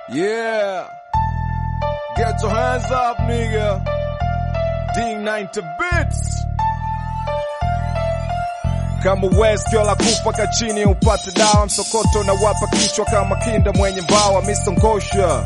Yeah. Get your hands up, nigga. D90 bits. Kama West la kufa kachini upate dawa msokoto na wapa kichwa kama kinda mwenye mbawa misongosha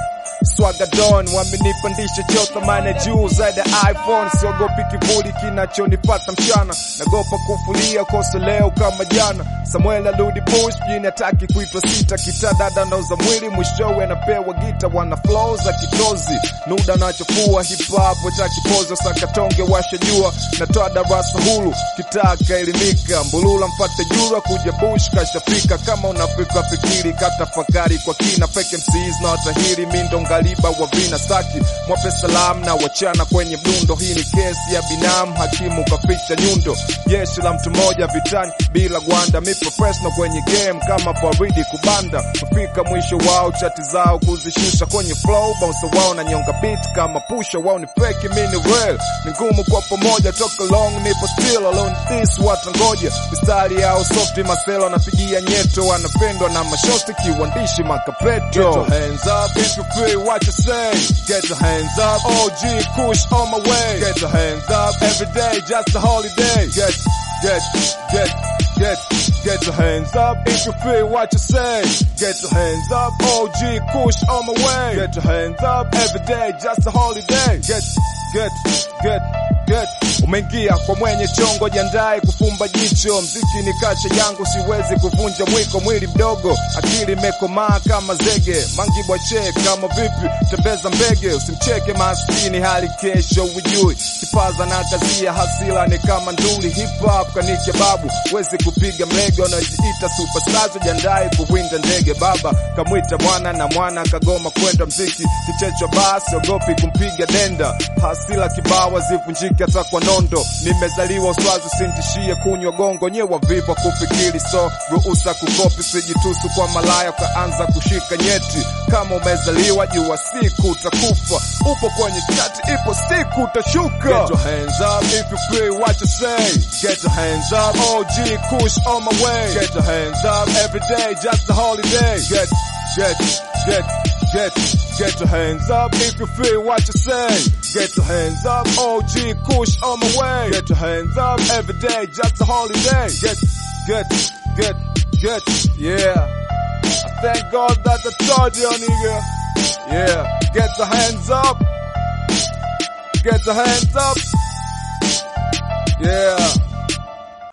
Swagadon wamenipandisha cheo thamani ya juu zaidi ya iPhone. Siogopi kivuli kinachonipata mchana, nagopa kufulia kosa leo kama jana. Samuel arudi bush mjini, hataki kuitwa sita. Kitadada nauza mwili, mwishowe anapewa gita. Wana flow za kitozi, nuda nachofua hip hop cha kipozo. Sakatonge washajua, natoa darasa hulu, kitaka elimika. Mbulula mfate jura, kuja bush kashafika. Kama unafika fikiri, katafakari kwa kina. Fake MCs na watahiri mindo ngaliba wa vina staki mwape salam na wachana kwenye mdundo. Hii ni kesi ya binamu, hakimu kaficha nyundo. Jeshi la mtu mmoja vitani bila gwanda, mi professional kwenye game kama baridi kubanda. Kufika mwisho wao chati zao kuzishusha kwenye flow, bounce wao na nyonga beat kama pusha wao ni fake, mi ni real. Ni ngumu kwa pamoja, toka long nipo still alone this watangoja mistari yao softi, maselo anapigia nyeto, wanapendwa na mashosti kiwandishi makapeto. Get your hands up if you feel what you say. Get your hands up, OG Kush on my way. Get your hands up every day, just a holiday. Get, get, get, get, get your hands up if you feel what you say. Get your hands up, OG Kush on my way. Get your hands up every day, just a holiday. Get, get, get, get. Umeingia kwa mwenye chongo, jiandae kufumba jicho. Mziki ni kacha yangu, siwezi kuvunja mwiko. Mwili mdogo, akili imekomaa kama zege. Mangi bwache kama vipi, tembeza mbege. Usimcheke maskini, hali kesho ujui. Kipaza na kazia, hasila ni kama nduli. Hip hop kanike babu, wezi kupiga mlege. Unajiita superstars, jiandae kuwinda ndege. Baba kamwita mwana na mwana kagoma kwenda mziki. Kichecho basi, ogopi kumpiga denda. Hasila kibawa zivunjike hata kwa nondo. Nimezaliwa uswazi, sintishie kunywa gongo. Nyewa viva kufikiri, so ruhusa kukopi, sijitusu kwa malaya ukaanza kushika nyeti. Kama umezaliwa jua siku utakufa, upo kwenye chati, ipo siku utashuka. Get your hands up if you feel what you say. Get your hands up, OG Kush on my way. Get your hands up every day, just a holiday. Get, get, get. Get, get your hands up if you feel what you say. Get your hands up, OG Kush on my way. Get your hands up every day, just a holiday. Get, get, get, get, yeah. I thank God that I told you, nigga. Yeah, get your hands up. Get your hands up. Yeah.